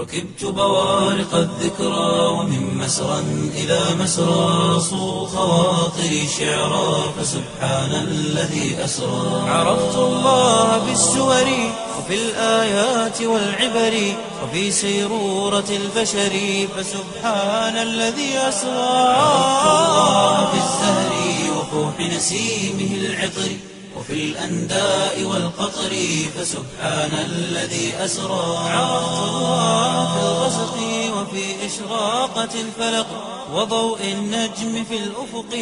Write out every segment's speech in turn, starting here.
ركبت بوارق الذكرى ومن مسرى إلى مسرى صو خواطري شعرا فسبحان الذي أسرى عرفت الله بالسور وفي الآيات والعبر وفي سيرورة البشر فسبحان الذي أسرى عرفت الله بالزهر وفوح نسيمه العطر وفي الأنداء والقطر فسبحان الذي أسرى عرفت الله في الغسق وفي إشراقة الفلق وضوء النجم في الأفق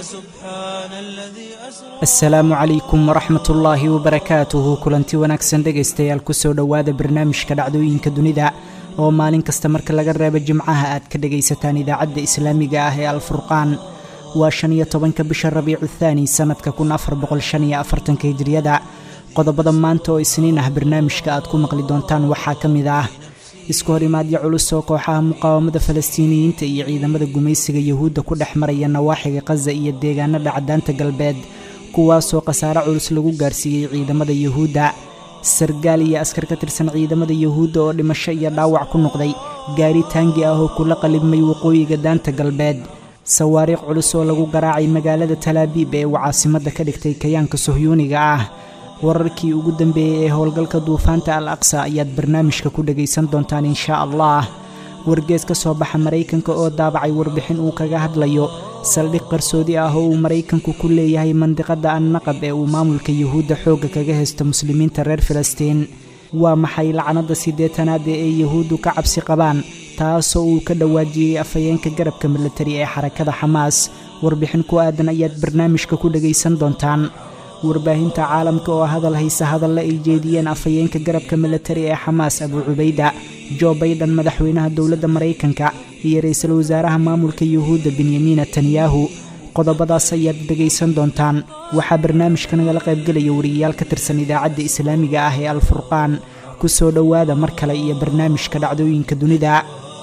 فسبحان الذي أسرى asalaamu calaykum waraxmat ullaahi wabarakaatuhu kulanti wanaagsan dhegaystayaal kusoo dhowaada barnaamijka dhacdooyinka dunida oo maalin kasta marka laga reebo jimcaha aad ka dhegaysataan idaacadda islaamiga ah ee alfurqaan waa shan iyo tobanka bisha rabiicu thaani sannadka kun afar boqol shan iyo afartanka hijriyada qodobada maanta oo isniin ah barnaamijka aad ku maqli doontaan waxaa ka mid ah isku horimaadyo culus oo kooxaha muqaawamada falastiiniyiinta iyo ciidamada gumaysiga yuhuudda ku dhex maraya nawaaxiga khaza iyo deegaanada cadaanta galbeed kuwaasoo khasaare culus lagu gaarsiiyey ciidamada yuhuudda sargaal iyo askar ka tirsan ciidamada yuhuudda oo dhimasho iyo dhaawac ku noqday gaari taangi ah oo kula qalibmay waqooyiga daanta galbeed sawaariikh culus oo lagu garaacay magaalada talaabiib ee uu caasimadda ka dhigtay kayaanka sohyuuniga ah wararkii ugu dambeeyey ee howlgalka duufaanta al aqsa ayaad barnaamijka ku dhegaysan doontaan inshaa allah wargees ka soo baxa maraykanka oo daabacay warbixin uu kaga hadlayo saldhig qarsoodi ah oo uu maraykanku ku leeyahay mandiqadda annaqab ee uu maamulka yuhuudda xoogga kaga haysto muslimiinta reer filistiin waa maxay lacnadda siddeetanaad ee ay yuhuuddu ka cabsi qabaan taasoo uu ka dhawaajiyey afhayeenka garabka militari ee xarakada xamaas warbixin ku aadan ayaad barnaamijka ku dhegaysan doontaan warbaahinta caalamka oo hadal haysa hadalle ay jeediyeen afhayeenka garabka militari ee xamaas abuu cubayda jo bayden madaxweynaha dowladda maraykanka iyo ra-iisul wasaaraha maamulka yuhuudda benyamin netanyahu qodobadaas ayaad dhegaysan doontaan waxaa barnaamijka nagala qaybgelaya wariyayaal ka tirsan idaacadda islaamiga ah ee alfurqaan ku soo dhowaada mar kale iyo barnaamijka dhacdooyinka dunida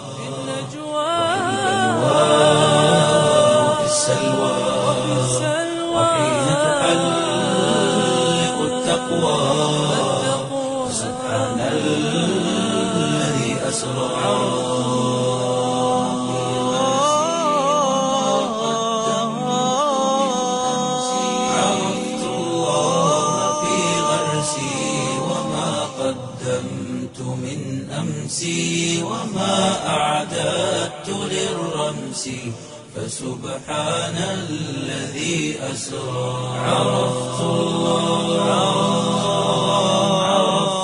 وفي السلوى وحين تحلق التقوى سبحان الذي أسرى عرفت الله في غرسي وما قدمت من أمسي وما أعددت للرمس فسبحان الذي أسرى عرفت الله عرفت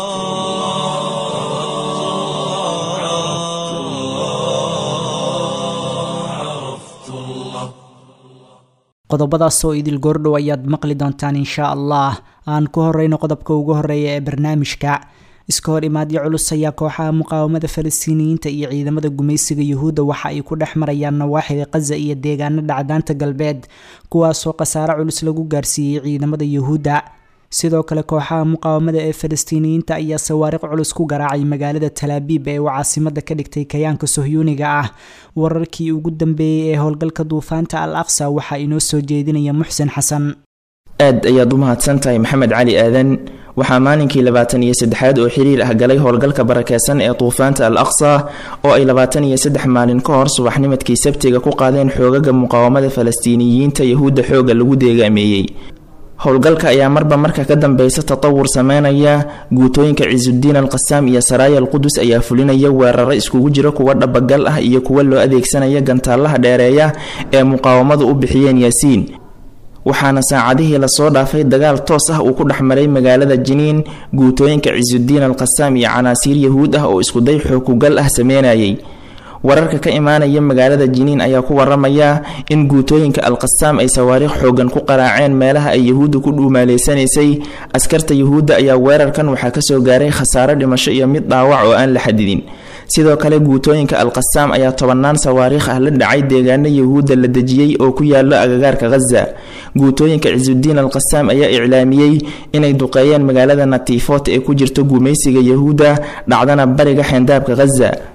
الله عرفت الله عرفت الله qodobadaas oo idil goordhow ayaad maqli doontaan inshaa allah aan ku horeyno qodobka ugu horeeya ee barnaamijka iska hor imaadyo culus ayaa kooxaha muqaawamada falastiiniyiinta iyo ciidamada gumaysiga yuhuudda waxa ay ku dhex marayaan nawaaxiga khaza iyo deegaanada cadaanta galbeed kuwaasoo khasaare culus lagu gaarsiiyey ciidamada yuhuudda sidoo kale kooxaha muqaawamada ee falastiiniyiinta ayaa sawaariq culus ku garaacay magaalada talaabiib ee uu caasimada ka dhigtay kayaanka sohyuuniga ah wararkii ugu dambeeyey ee howlgalka duufaanta al aqsa waxaa inoo soo jeedinaya muxsen xasan aad ayaad u mahadsan tahay maxamed cali aadan waxaa maalinkii labaatan iyo saddexaad oo xiriir ah galay howlgalka barakeysan ee duufaanta al aqsa oo ay labaatan iyo saddex maalin ka hor subaxnimadkii sabtiga ku qaadeen xoogaga muqaawamada falastiiniyiinta yahuudda xooga lagu deegaameeyey howlgalka ayaa marba marka ka dambeysa tatawur sameynaya guutooyinka cisudiin al qasaam iyo saraaya al qudus ayaa fulinaya weeraro iskugu jira kuwa dhabagal ah iyo kuwa loo adeegsanaya gantaalaha dheereeya ee muqaawamadu u bixiyeen yaasiin waxaana saacadihii lasoo dhaafay dagaal toos ah uu ku dhex maray magaalada jiniin guutooyinka cisudiin al qasaam iyo canaasiir yahuud ah oo iskuday xookugal ah sameynayay wararka ka imaanaya magaalada jiniin ayaa ku waramaya in guutooyinka alqasaam ay sawaariikh xoogan ku qaraaceen meelaha ay yahuudda ku dhuumaaleysanaysay askarta yahuudda ayaa weerarkan waxaa kasoo gaaray khasaare dhimasho iyo mid dhaawac oo aan la xadidin sidoo kale guutooyinka alqasaam ayaa tobannaan sawaariikh ah la dhacay deegaano yahuudda la dejiyey oo ku yaalo agagaarka khaza guutooyinka cisudiin alqasaam ayaa iclaamiyey inay duqeeyeen magaalada natiifot ee ku jirto gumaysiga yahuudda dhacdana bariga xeendaabka khaza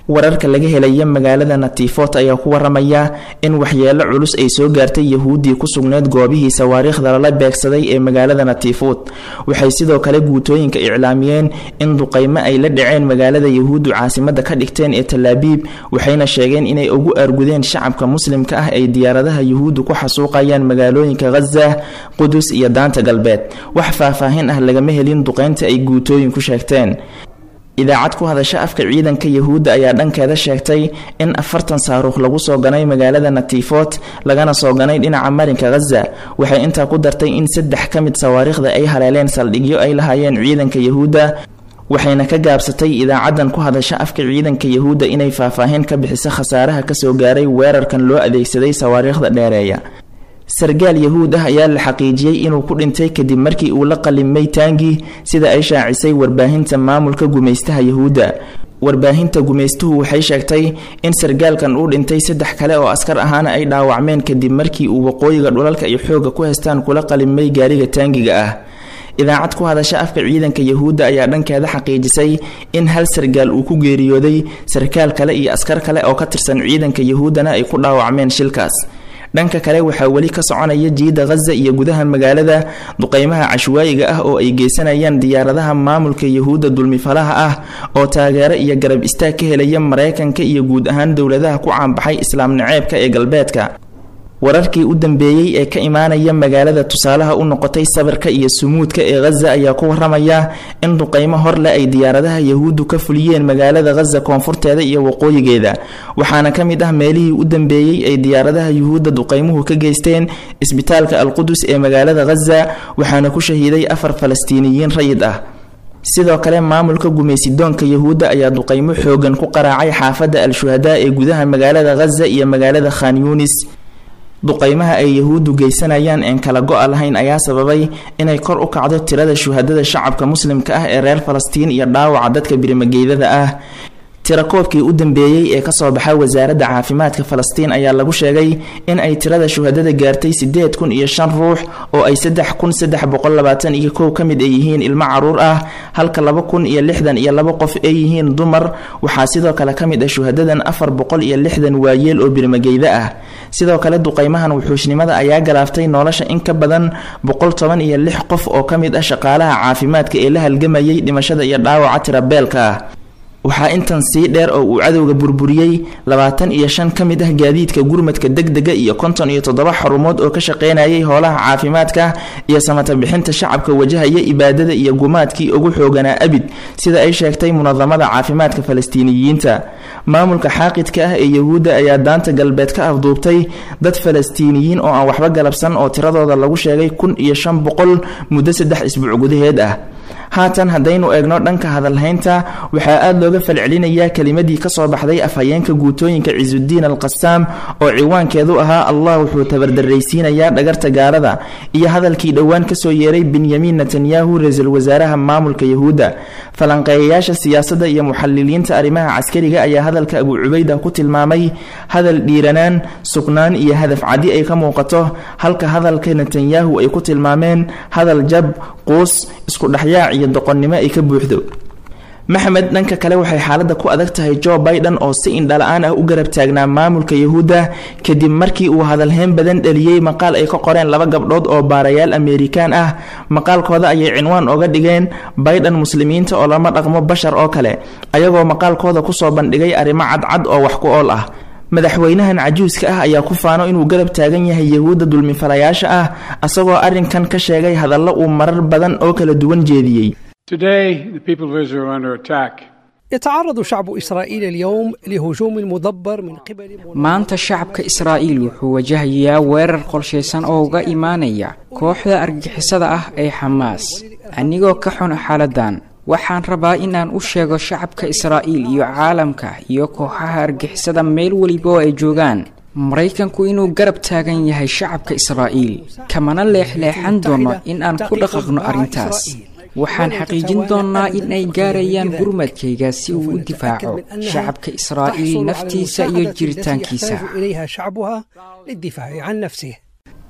wararka laga helaya magaalada natiifot ayaa ku waramaya in waxyeelo culus ay soo gaartay yahuuddii ku sugneed goobihii sawaariikhda lala beegsaday ee magaalada natiifut waxay sidoo kale guutooyinka iclaamiyeen in duqaymo ay la dhaceen magaalada yahuuddu caasimada ka dhigteen ee talaabiib waxayna sheegeen inay ugu aargudeen shacabka muslimka ah ay diyaaradaha yuhuuddu ku xasuuqayaan magaalooyinka khaza qudus iyo daanta galbeed wax faahfaahin ah lagama helin duqaynta ay guutooyinku sheegteen idaacad ku hadasha afka ciidanka yahuudda ayaa dhankeeda sheegtay in afartan saaruukh lagu soo ganay magaalada natiifot lagana soo ganay dhinaca marinka khaza waxay intaa ku dartay in saddex ka mid sawaariikhda ay haleeleen saldhigyo ay lahaayeen ciidanka yahuudda waxayna ka gaabsatay idaacadan ku hadasha afka ciidanka yahuudda inay faahfaahin ka bixiso khasaaraha kasoo gaaray weerarkan loo adeegsaday sawaariikhda dheereeya sargaal yahuud ah ayaa la xaqiijiyey inuu ku dhintay kadib markii uu la qalimay taangi sida ay shaacisay warbaahinta maamulka gumaystaha yahuudda warbaahinta gumaystuhu waxay sheegtay in sargaalkan uu dhintay saddex kale oo askar ahaana ay dhaawacmeen kadib markii uu waqooyiga dhulalka iyo xooga ku haystaan kula qalimay gaariga taangiga ah idaacad ku hadasha afka ciidanka yahuudda ayaa dhankeeda xaqiijisay in hal sargaal uu ku geeriyooday sarkaal kale iyo askar kale oo ka tirsan ciidanka yahuuddana ay ku dhaawacmeen shilkaas dhanka kale waxaa weli ka soconaya jiida khaza iyo gudaha magaalada duqeymaha cashwaayiga ah oo ay geysanayaan diyaaradaha maamulka yahuudda dulmifalaha ah oo taageero iyo garab istaag ka helaya mareykanka iyo guud ahaan dowladaha ku caanbaxay islaam naceebka ee galbeedka wararkii u dambeeyey ee ka imaanaya magaalada tusaalaha u noqotay sabirka iyo sumuudka ee khaza ayaa ku waramaya in duqeymo horle ay diyaaradaha yahuuddu ka fuliyeen magaalada khaza koonfurteeda iyo waqooyigeeda waxaana ka mid ah meelihii u dambeeyey ay diyaaradaha yuhuudda duqeymuhu ka geysteen isbitaalka alqudus ee magaalada khaza waxaana ku shahiiday afar falastiiniyiin rayid ah sidoo kale maamulka gumaysidoonka yahuudda ayaa duqeymo xoogan ku qaraacay xaafadda al-shuhadaa ee gudaha magaalada khaza iyo magaalada khan yuunis duqeymaha ay yahuuddu geysanayaan een kala go-a lahayn ayaa sababay inay kor u kacdo tirada shuhadada shacabka muslimka ah ee reer falastiin iyo dhaawaca dadka birimageydada ah tirakoobkii u dambeeyey ee kasoo baxa wasaaradda caafimaadka falastiin ayaa lagu sheegay in ay tirada shuhadada gaartay sideed kun iyo shan ruux oo ay saddex kun saddex boqol labaatan iyo kow ka mid ay yihiin ilmo caruur ah halka laba kun iyo lixdan iyo laba qof ay yihiin dumar waxaa sidoo kale ka mid ah shuhadadan afar boqol iyo lixdan waayeel oo birmageyda ah sidoo kale duqeymahan wuxuushnimada ayaa galaaftay nolosha in ka badan boqol toban iyo lix qof oo ka mid ah shaqaalaha caafimaadka ee la halgamayay dhimashada iyo dhaawaca tirabeelka ah waxaa intan sii dheer oo uu cadowga burburiyey labaatan iyo shan ka mid ah gaadiidka gurmadka degdega iyo konton iyo toddoba xarumood oo ka shaqeynayay howlaha caafimaadka iyo samata bixinta shacabka wajahaya ibaadada iyo gumaadkii ugu xooganaa abid sida ay sheegtay munadamada caafimaadka falastiiniyiinta maamulka xaaqidka ah ee yahuudda ayaa daanta galbeed ka afduubtay dad falastiiniyiin oo aan waxba galabsan oo tiradooda lagu sheegay kun iyo shan boqol muddo saddex isbuuc gudaheed ah haatan haddaynu eegno dhanka hadalhaynta waxaa aada looga falcelinayaa kelimadii kasoo baxday afhayeenka guutooyinka cisudiin alqasaam oo ciwaankeedu ahaa allah wuxuu tabardaraysiinayaa dhagarta gaalada iyo hadalkii dhowaan kasoo yeeray benyamin netanyahu ra-iisul wasaaraha maamulka yahuudda falanqeeyayaasha siyaasadda iyo muxaliliinta arrimaha caskariga ayaa hadalka abu cubayda ku tilmaamay hadal dhiiranaan sugnaan iyo hadaf cadi ay ka muuqato halka hadalka netanyahu ay ku tilmaameen hadal jab quus isku dhexyaac iyo doqonnimo ay ka buuxdo maxamed dhanka kale waxay xaaladda ku adag tahay jo biden oo si indhala-aan ah u garab taagnaa maamulka yahuudda kadib markii uu hadalheyn badan dhaliyey maqaal ay ka qoreen laba gabdhood oo baarayaal ameerikaan ah maqaalkooda ayay cinwaan oga dhigeen biden muslimiinta oo lama dhaqmo bashar oo kale ayagoo maqaalkooda kusoo bandhigay arrimo cadcad oo wax ku ool ah madaxweynahan cajuuska ah ayaa ku faano inuu garab taagan yahay yahuudda dulmifalayaasha ah asagoo arrinkan ka sheegay hadallo uu marar badan oo kala duwan jeediyey Today, the people of Israel are under attack. يتعرض شعب إسرائيل اليوم لهجوم مدبر من قبل maanta shacabka israa'iil wuxuu wajahayaa weerar qorshaysan oo uga imaanaya kooxda argixisada ah ee xamaas anigoo ka xun xaaladdan waxaan rabaa inaan u sheego shacabka israa'iil iyo caalamka iyo kooxaha argixisada meel weliba oo ay joogaan maraykanku inuu garab taagan yahay shacabka israa'iil kamana leexleexan doono in aan ku dhaqaqno arrintaas waxaan xaqiijin doonnaa in ay gaarayaan gurmadkayga si uu u difaaco shacabka israa'iil naftiisa iyo jiritaankiisa إليها شعبها للدفاع عن نفسه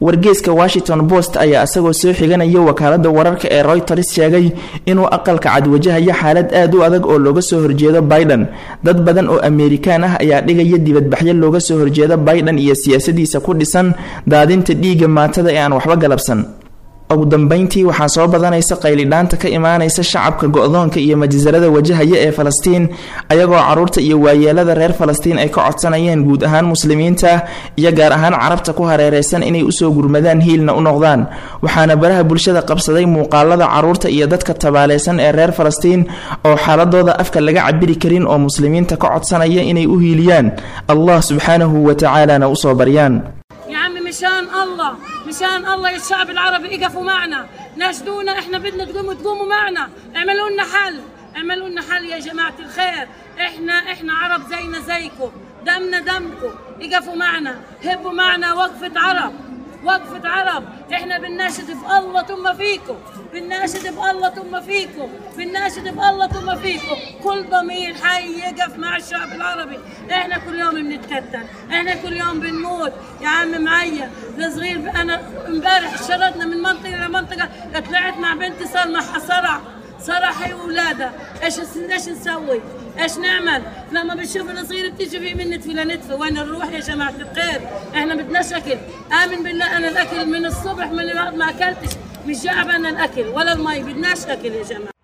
wargeeska washington post ayaa isagoo soo xiganaya wakaalada wararka ee royters sheegay inuu aqalka cad wajahayo xaalad aad u adag oo looga soo horjeedo biden dad badan oo ameerikaan ah ayaa dhigaya dibadbaxyo looga soo horjeedo biden iyo siyaasadiisa ku dhisan daadinta dhiigga maatada ee aan waxba galabsan ugu dambeyntii waxaa soo badanaysa qaylidhaanta ka imaanaysa shacabka go-doonka iyo majisarada wajahaya ee falastiin ayagoo caruurta iyo waayeelada reer falastiin ay ka codsanayeen guud ahaan muslimiinta iyo gaar ahaan carabta ku hareereysan inay usoo gurmadaan hiilna u noqdaan waxaana baraha bulshada qabsaday muuqaalada caruurta iyo dadka tabaaleysan ee reer falastiin oo xaaladooda afka laga cabiri karin oo muslimiinta ka codsanaya inay u hiiliyaan allah subxaanahu wa tacaalana usoo baryaan يا عمي مشان الله مشان الله يا الشعب العربي اقفوا معنا ناشدونا احنا بدنا تقوموا تقوموا معنا اعملوا لنا حل اعملوا لنا حل يا جماعة الخير احنا احنا عرب زينا زيكم دمنا دمكم اقفوا معنا هبوا معنا وقفة عرب وقفة عرب احنا بنناشد في الله ثم فيكم بنناشد بالله ثم فيكم بنناشد بالله ثم فيكم كل ضمير حي يقف مع الشعب العربي احنا كل يوم بنتكتل احنا كل يوم بنموت يا عم معيا ده صغير انا امبارح شردنا من منطقه لمنطقه طلعت مع بنتي صار صرع صرع هي واولادها ايش ايش نسوي؟ ايش نعمل؟ لما بنشوف الصغير بتيجي في من نتفي لنتفي وين نروح يا جماعه الخير؟ احنا بدناش اكل، امن بالله انا الاكل من الصبح من بعد ما اكلتش مش جايب انا الاكل ولا المي بدناش اكل يا جماعه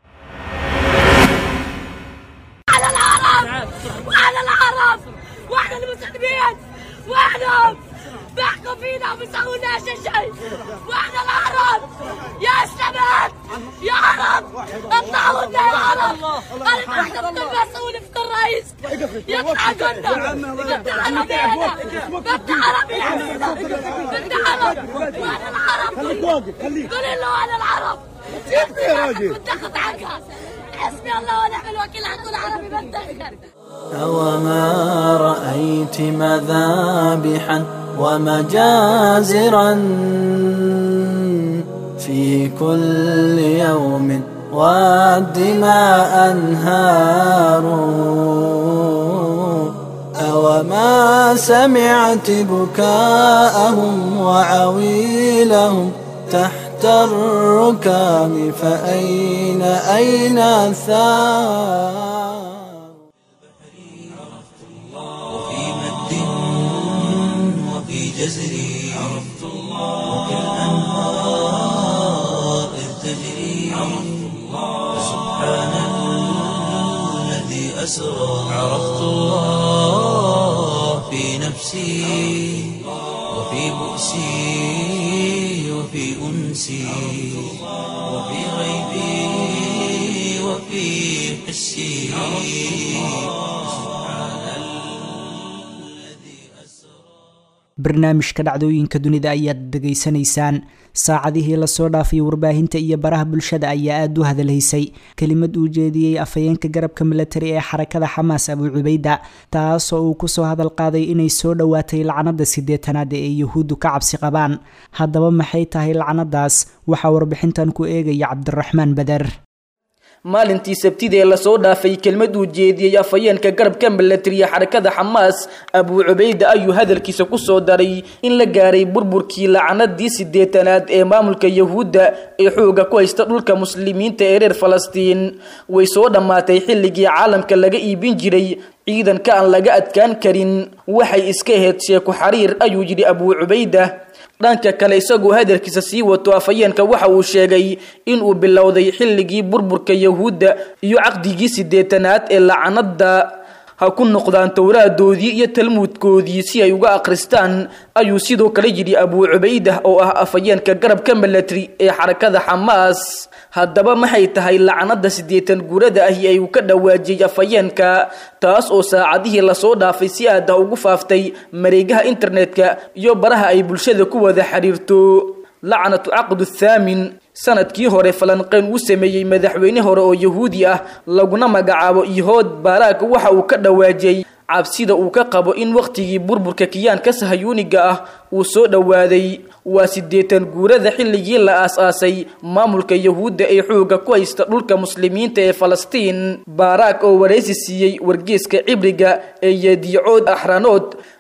على العرب وعلى العرب واحنا المسلمين واحنا بيحكوا فينا وما بيسووناش شيء واحنا العرب يا شباب يا عرب اطلعوا لنا يا عرب انا احنا بدنا مسؤول في الرئيس يطلع كنا بدنا عربينا بدنا عربينا بدنا عرب وانا العرب قولي له انا العرب يا راجل بتاخذ عنها حسبي الله ونعم الوكيل حكون عربي بتذكر أوما رأيت مذابحا ومجازرا في كل يوم والدماء أنهار أوما سمعت بكاءهم وعويلهم تحت الركام فأين أين الثار وفي مد وفي جزر عرفت الله وكالأنهار إذ تجري عرفت الله سبحان الذي أسرى عرفت الله في نفسي وفي بؤسي وفي أنسي وفي غيبي وفي حسي barnaamijka dhacdooyinka dunida ayaad dhegaysanaysaan saacadihii lasoo dhaafay warbaahinta iyo baraha bulshada ayaa aada u hadalhaysay kelimad uu jeediyey afhayeenka garabka milatari ee xarakada xamaas abu cubayda taasoo uu kusoo hadal qaaday inay soo dhowaatay lacnada sideetanaad ee yuhuuddu ka cabsi qabaan haddaba maxay tahay lacnadaas waxaa warbixintan ku eegaya cabdiraxmaan bader maalintii sabtida ee lasoo dhaafay kelmad uu jeediyey afhayeenka garabka milatariya xarakada xamaas abuu cubayda ayuu hadalkiisa kusoo daray in la gaaray burburkii lacnadii sideetanaad ee maamulka yahuudda ee xooga ku haysta dhulka muslimiinta ee reer falastiin way soo dhammaatay xilligii caalamka laga iibin jiray ciidanka aan laga adkaan karin waxay iska ahayd sheeko xariir ayuu yidhi abuu cubayda dhanka kale isagoo hadalkiisa sii wato afhayeenka waxa uu sheegay inuu bilowday xilligii burburka yahuudda iyo caqdigii sideetanaad ee lacnada ha ku noqdaan towraadoodii iyo talmuudkoodii si ay uga akhristaan ayuu sidoo kale yidhi abuu cubaydah oo ah afhayeenka garabka milatary ee xarakada xamaas haddaba maxay tahay lacnada siddeetan guurada ahi ay uu ka dhawaajiyey afhayeenka taas oo saacadihii lasoo dhaafay si aada ugu faaftay mareegaha internetka iyo baraha ay bulshada ku wada xiriirto lacnatu caqdu thaamin sanadkii hore falanqeyn uu sameeyey madaxweyne hore oo yahuudi ah laguna magacaabo ihood baaraag waxa uu ka dhawaajiyey cabsida uu ka qabo in wakhtigii burburka kiyaanka sahayuuniga ah uu soo dhowaaday waa siddeetan guurada xilligii la aas-aasay maamulka yahuudda ee xooga ku haysta dhulka muslimiinta ee falastiin baaraag oo waraysi siiyey wargeeska cibriga ee yediicood axranood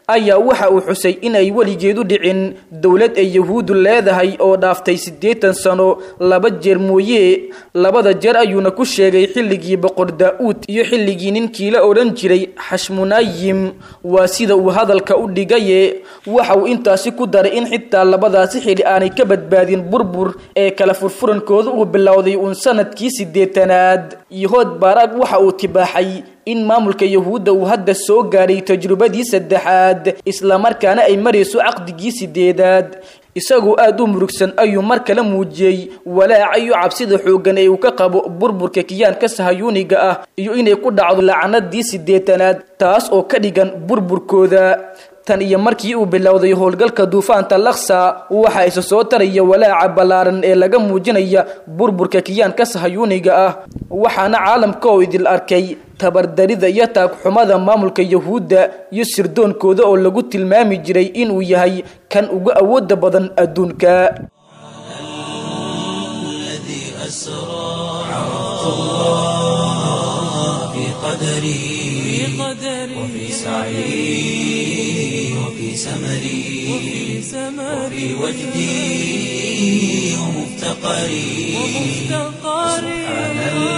ayaa waxa uu xusay in ay weligeedu dhicin dowlad ay yahuuddu leedahay oo dhaaftay siddeetan sano laba jeer mooye labada jeer ayuuna ku sheegay xilligii boqor daa-uud iyo xilligii ninkii la odhan jiray xashmunayim waa sida uu hadalka u dhigaye waxa uu intaasi ku daray in xitaa labadaasi xili aanay ka badbaadin burbur ee kala furfurankooda uu bilowday uun sanadkii siddeetanaad yahood baaraag waxa uu tibaaxay in maamulka yahuudda uu hadda soo gaadhay tajrubadii saddexaad islamarkaana ay marayso caqdigii sideedaad isagoo aada u murugsan ayuu mar kale muujiyey walaaca iyo cabsida xooggan ee uu ka qabo burburka kiyaanka sahayuuniga ah iyo inay ku dhacdo lacanadii sideetanaad taas oo ka dhigan burburkooda tan iyo markii uu bilowday howlgalka duufaanta laksa waxa isa soo taraya walaaca ballaaran ee laga muujinaya burburka kiyaanka sahayuuniga ah waxaana caalamka oo idil arkay tabardarida iyo taagxumada maamulka yahuudda iyo sirdoonkooda oo lagu tilmaami jiray inuu yahay kan ugu awooda badan adduunka وفي سعي وفي سمري وفي وجدي ومفتقري سبحان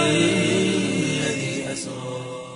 الذي أسرى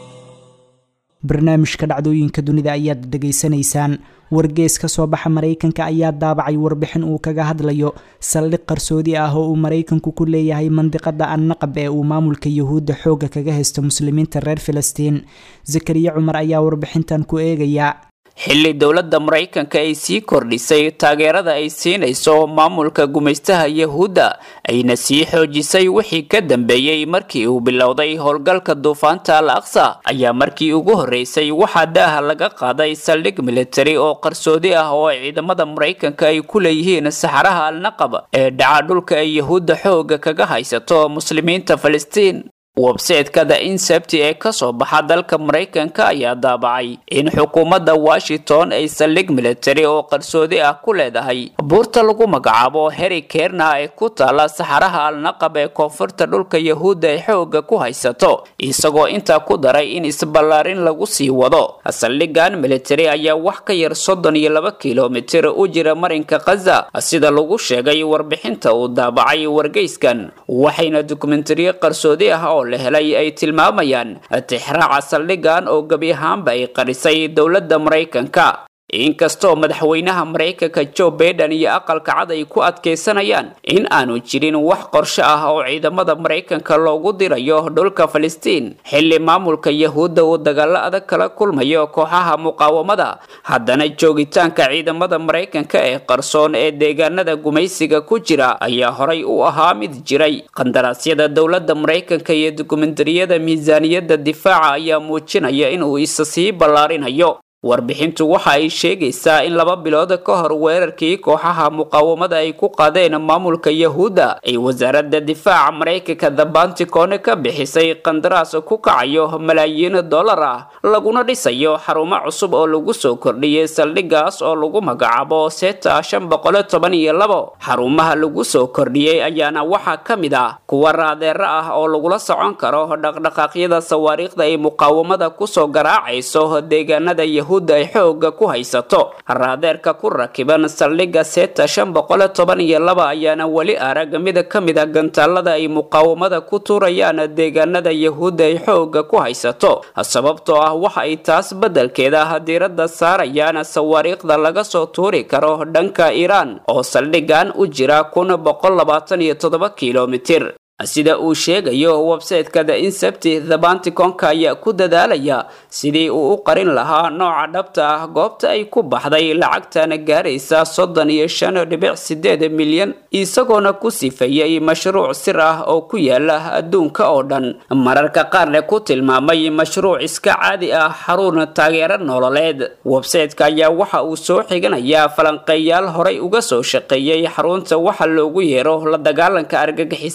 barnaamijka dhacdooyinka dunida ayaad dhegaysanaysaan wargees ka soo baxa maraykanka ayaa daabacay warbixin uu kaga hadlayo saldhig qarsoodi ah oo uu maraykanku ku leeyahay mandiqada annaqab ee uu maamulka yahuudda xoogga kaga haysto muslimiinta reer filistiin zakariya cumar ayaa warbixintan ku eegaya xilli dowladda maraykanka ay sii kordhisay taageerada ay siinayso maamulka gumaystaha yahuudda ayna sii xoojisay wixii ka dambeeyey markii uu bilowday howlgalka duufaanta al aqsa ayaa markii ugu horreysay waxaa daaha laga qaaday saldhig militari oo qarsoodi ah oo ciidamada maraykanka ay ku leeyihiin saxaraha alnaqab ee dhaca dhulka ay yahuudda xoogga kaga haysato muslimiinta falastiin websayteka the insebti ee kasoo baxa dalka maraykanka ayaa daabacay in xukuumadda washington ay saldhig militari oo qarsoodi ah ku leedahay buurta lagu magacaabo heri kerna ee ku taala saxaraha alnaqab ee koonfurta dhulka yahuudda ay xooga ku haysato isagoo intaa ku daray in isballaarin lagu sii wado saldhigan militari ayaa wax ka yar soddon iyo laba kilomitir u jira marinka khaza sida lagu sheegay warbixinta uu daabacay wargeyskan waxayna dokumentariyo qarsoodi ah oo la helay ay tilmaamayaan tixraaca saldhigan oo gebi ahaanba ay qarisay dowladda maraykanka inkastoo madaxweynaha maraykanka joe baiden iyo aqalka cad ay ku adkaysanayaan in aanu jirin wax qorshe ah oo ciidamada maraykanka loogu dirayo dhulka falastiin xilli maamulka yahuudda uu dagaalo adag kala kulmayo kooxaha muqaawamada haddana joogitaanka ciidamada maraykanka ee qarsoon ee deegaanada gumaysiga ku jira ayaa horay u ahaa mid jiray qandaraasyada dowladda maraykanka iyo dokumentariyada miisaaniyadda difaaca ayaa muujinaya inuu isa sii ballaarinayo warbixintu waxa ay sheegaysaa in laba bilood ka hor weerarkii kooxaha muqaawamada ay ku qaadeen maamulka yahuudda ay wasaaradda difaaca maraykanka the banticon ka bixisay qandaraas ku kacayo malaayiin dollar ah laguna dhisayo xarumo cusub oo lagu soo kordhiyey saldhigaas oo lagu magacaabo seta shan boqol toban iyo labo xarumaha lagu soo kordhiyey ayaana waxaa ka mid ah kuwa raadeero ah oo lagula socon karo dhaqdhaqaaqyada sawaariikhda ay muqaawamada kusoo garaacayso deegaanada yahuud ay xooga ku haysato raadeerka ku rakiban saldhigga seta shan boqol toban iyo laba ayaana weli arag mid ka mid a gantaalada ay muqaawamada ku tuurayaan deegaanada yahuudda ay xooga ku haysato sababtoo ah waxa ay taas beddelkeeda diiradda saarayaan sawaariikhda laga soo tuuri karo dhanka iiraan oo saldhigan u jira kun boqol labaatan iyo toddoba kilomitir sida uu sheegayo websayteka the insepti the banticonka ayaa ku dadaalaya sidii uu u qarin lahaa nooca dhabta ah goobta ay ku baxday lacagtana gaaraysa soddon iyo shan dhibic sideed milyan isagoona ku sifeeyey mashruuc sir ah oo ku yaala adduunka oo dhan mararka qaarne ku tilmaamay mashruuc iska caadi ah xarun taageero nololeed websayteka ayaa waxa uu soo xiganayaa falanqeeyaal horay uga soo shaqeeyey xarunta waxa loogu yeero la dagaalanka argagixisada ee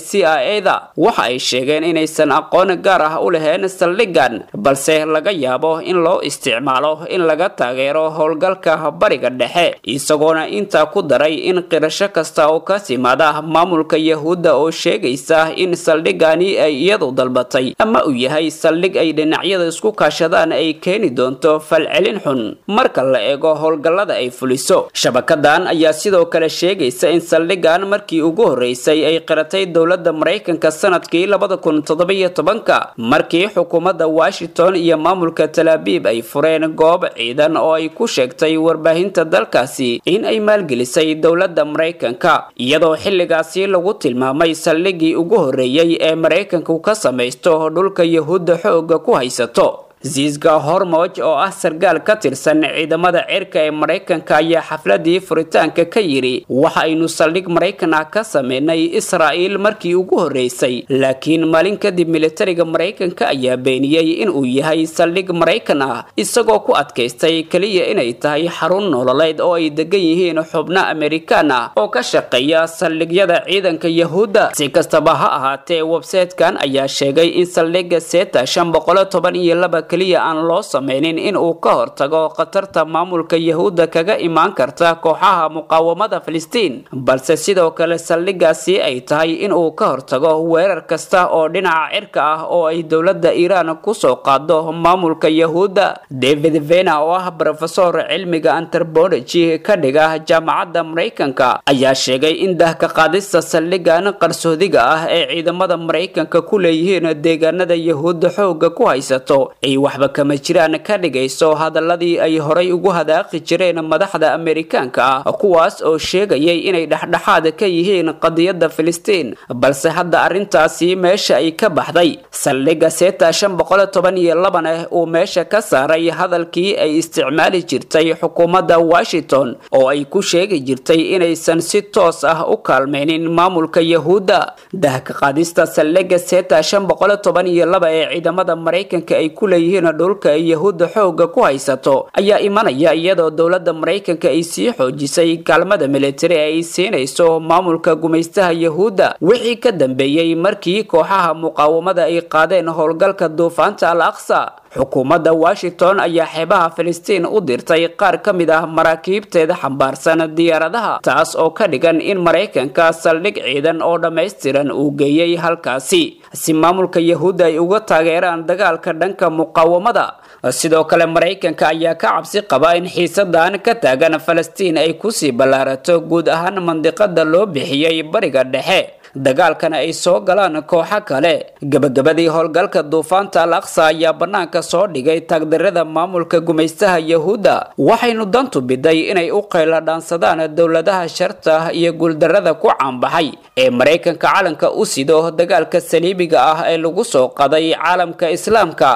c i a da waxa ay sheegeen inaysan aqoon gaar ah u lahayn saldhigan balse laga yaabo in loo isticmaalo in laga taageero howlgalka bariga dhexe isagoona intaa ku daray in qirasho kasta oo ka timaada maamulka yahuudda oo sheegaysa in saldhigani ay iyadu dalbatay ama uu yahay saldhig ay dhinacyada isku kaashadaan ay keeni doonto falcelin xun marka la eego howlgallada ay fuliso shabakadan ayaa sidoo kale sheegaysa in saldhigan markii ugu horreysay ay qiratay dowladda maraykanka sanadkii labada kun toddobiyo tobanka markii xukuumadda washington iyo maamulka talaabiib ay fureen goob ciidan oo ay ku sheegtay warbaahinta dalkaasi in ay maalgelisay dowladda maraykanka iyadoo xilligaasi lagu tilmaamay saldhigii ugu horreeyey ee maraykanku ka samaysto dhulka yahuudda xoogga ku haysato ziisga hormoj oo ah sargaal ka tirsan ciidamada cirka ee maraykanka ayaa xafladii furitaanka ka yidhi waxa aynu saldhig maraykan ah ka sameynay israa'iil markii ugu horreysay laakiin maalin kadib militariga maraykanka ayaa beeniyey inuu yahay saldhig maraykan ah isagoo ku adkaystay keliya inay tahay xarun nololeed oo ay degan yihiin xubno amerikaan ah oo ka shaqeeya saldhigyada ciidanka yahuudda si kastaba ha ahaatee websaytekan ayaa sheegay in saldhiga seta shan boqolo toban iyo laba keliya aan loo sameynin in uu ka hortago khatarta maamulka yahuudda kaga imaan karta kooxaha muqaawamada filistiin balse sidoo kale saldhigaasi ay tahay in uu ka hortago weerar kasta oo dhinaca cirka ah oo ay dowladda iiraan kusoo qaado maamulka yahuudda david vena oo ah brofesor cilmiga antropology ka dhiga jaamacadda maraykanka ayaa sheegay in dahka qaadista saldhigan qarsoodiga ah ee ciidamada maraykanka ku leeyihiin deegaanada yahuudda xoogga ku haysato ay waxba kama jiraan ka dhigayso hadaladii ay horay ugu hadaaqi jireen madaxda amerikaanka ah kuwaas oo sheegayay inay dhexdhexaad ka yihiin qadiyadda filistiin balse hadda arrintaasi meesha ay ka baxday saldhiga seta shan boqol toban iyo labaneh uu meesha ka saaray hadalkii ay isticmaali jirtay xukuumadda washington oo ay ku sheegi jirtay inaysan si toos ah u kaalmaynin maamulka yahuudda dahka qaadista saldhiga seta shan boqol toban iyo laba ee ciidamada maraykanka ay ku leeyihiin dhulka ay yahuudda xoogga ku haysato ayaa imanaya iyadoo dowladda maraykanka ay sii xoojisay kaalmada militari ee ay siinayso maamulka gumaystaha yahuudda wixii ka dambeeyey markii kooxaha muqaawamada ay qaadeen howlgalka duufaanta al aqsa xukuumadda washington ayaa xeebaha filistiin u dirtay qaar ka mid ah maraakiibteeda xambaarsan diyaaradaha taas oo ka dhigan in maraykanka saldhig ciidan oo dhammaystiran uu geeyey halkaasi si maamulka yahuudda ay uga taageeraan dagaalka dhanka muqaawamada sidoo kale maraykanka ayaa ka cabsi qaba in xiisadan ka taagan falastiin ay kusii ballaarato guud ahaan mandiqada loo bixiyey bariga dhexe dagaalkana ay soo galaan kooxo kale gebagabadii howlgalka duufaanta al aqsa ayaa bannaanka soo dhigay taagdarada maamulka gumaystaha yahuudda waxaynu dantu biday inay u qayla dhaansadaan dowladaha sharta iyo guuldarada ku caanbaxay ee maraykanka calanka u sido dagaalka saliibiga ah ee lagu soo qaday caalamka islaamka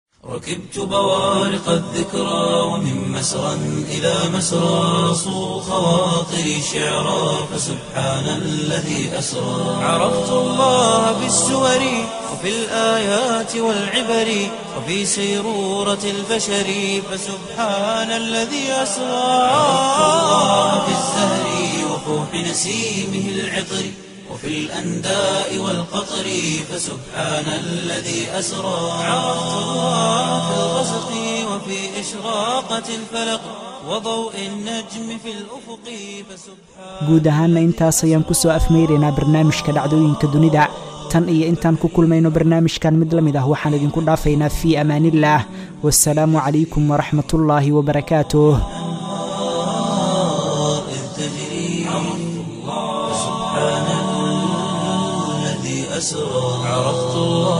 ركبت بوارق الذكرى ومن مسرى إلى مسرى صو خواطري شعرا فسبحان الذي أسرى عرفت الله بالسور وفي الآيات والعبر وفي سيرورة البشر فسبحان الذي أسرى عرفت الله بالزهر وفوح نسيمه العطر وفي الأنداء والقطر فسبحان الذي أسرى عرفت الله في الغسق وفي إشراقة الفلق وضوء النجم في الأفق فسبحان guud ahaanna intaas ayaan ku soo afmeyraynaa barnaamijka dhacdooyinka dunida tan iyo intaan ku kulmayno barnaamijkan mid la mid ah waxaan idinku dhaafaynaa fii amaanillaah wasalaamu calaykum waraxmatullaahi wabarakaatuh أسرى عرفت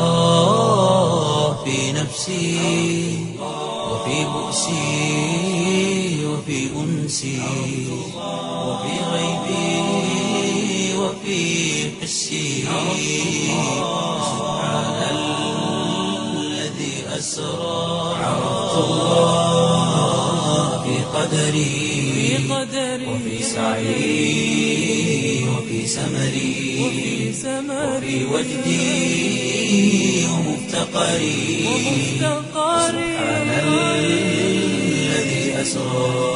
الله في نفسي وفي بؤسي وفي أنسي وفي غيبي وفي حسي سبحان الذي أسرى عرفت الله في قدري وفي سعي وفي سمري وفي وجدي ومفتقري سبحان الذي أسرى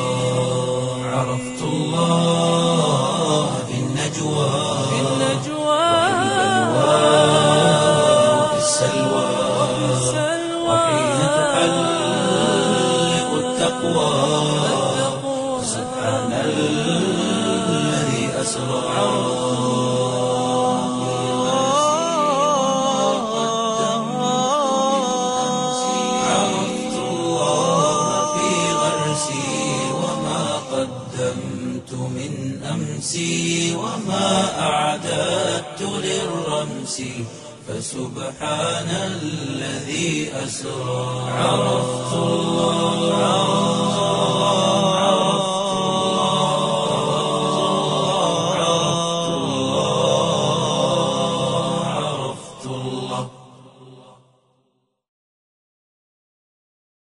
عرفت الله في النجوى التقوى سبحان الذي أسرى عرفت الله في غرسي وما قدمت من أمسي وما أعددت للرمس فسبحان الذي أسرى عرفت